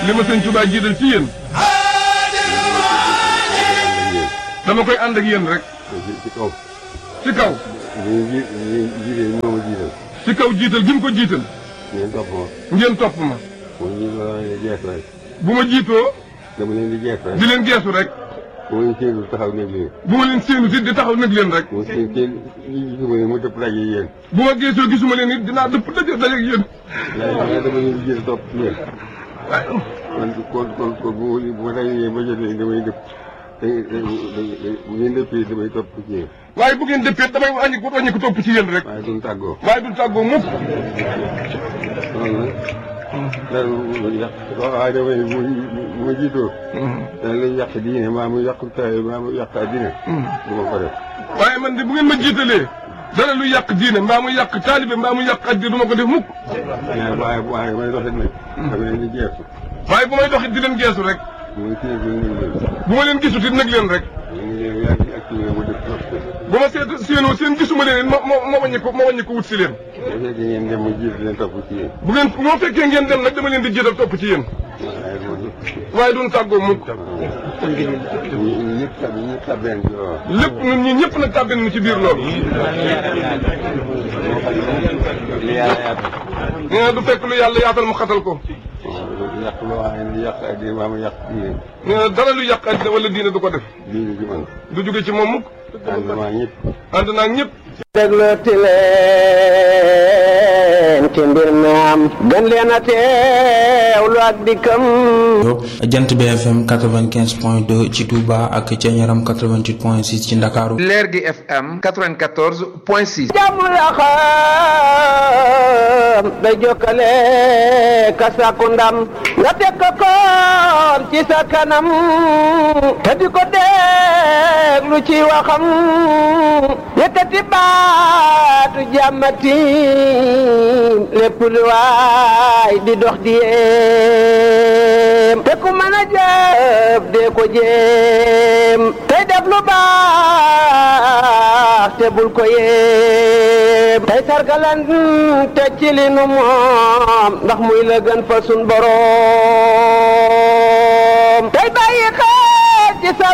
li ma sëñ Tuubaa jiital ci yéen dama koy ànd ak yéen rek ci ci kaw. ci kaw li ñu ji li ñu jiite moo ma jiital. ci kaw jiital gi mu ko jiital ngeen topp ma. ngeen topp ma mu ñu la leen di jeex rek. bu ma jiitoo dama leen di jeex rek. di leen geesu rek bu ma leen séenul taxaw nekk leen. bu ma leen séenu it di taxaw nag leen rek mu seen seen gisuma leen mu dëpp daje yéen. bu ma geesoo gisuma leen it dinaa dëpp daje daje ak yéen waaye waaye dama leen di jiital topp ci yéen. waaye kon kon kon kon bu ma bu ma dajee ba jot leen damay dëpp. da da bu ngeen dëppee damay topp ci yéen. waaye bu ngeen dëppee damay wàññi ko wàññi ko topp ci yéen rek waaye duñ tàggoo. waaye du tàggoo mukk loolu nag. dara lu yàq waaye damay bu bu ma jiitoo. dana lay yàq diine maa mu yàq taay maa mu yàq addina. du ma ko def. waaye man de bu ngeen ma jiitalee dara lu yàq diine mbaa mu yàq taalibe mbaa mu yàq addi du ma ko def mukk waaye waaye waaye may doxit nag. dama leen di jeexu. waaye bu may doxit di leen geesu rek muy kii bi ñu ngi leen. bu ma leen gisut it nag leen rek ñu ngi leen yaa ngi activé ma def trop. bu ma seet séenoo seen gisuma leen it ma ma ma wàññi ko ma wàññi ko wut si leen bu fekkee ngeen dem ma jiitu leen topp ci yéen. bu ngeen moo fekkee ngeen dem nag dama leen di jiital topp ci yéen waaye moom waaye duñ tàggoo mukk ñu ñëpp tab ñëpp tabeen ci loolu. lépp ñun ñi ñëpp nag tàbbin nu ci biir loolu li yàlla yaatal. nee na du fekk lu yàlla yaatal mu xatal ko waaw yàq loo xam ne yàq addina maa mu yàq diine. nee na dara lu yàq addi wala diine du ko def diine ji man. du jóge ci moom mukk ànd maa ñëpp. ànd naa ak ñëpp déglooti leen ci mbir mi am gën leen a teewlu ak dikkam jant BFM 95 point 2 ci Touba ak ca Ñaram 88 point 6 ci Ndakaaru leer gi FM 94 point 6. jàmm la xam day jokkale ka sàkku ndam nga teg ko koon ci sa kanam te di ko déglu ci waxam yëkkati baatu jàmmati lépp lu waay di dox di yéem te ku mën a jëf dee ko jéem tey def lu baax te bul ko yéem tey sargalan te ci li nu moom ndax muy la gën fa sun boroom tey bàyyi xel ci sa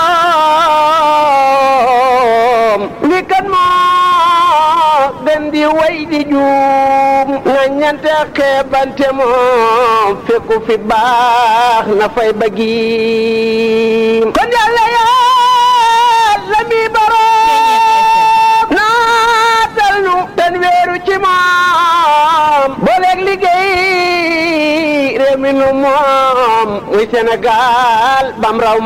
morom li kan moo gën di way di juum na ñante xeebante moom fekku fi baax na fay bëggi kon yàlla yàlla mi boroom naatal nu ten weeru ci moom booleeg liggéey réew mi nu moom muy Sénégal bam raw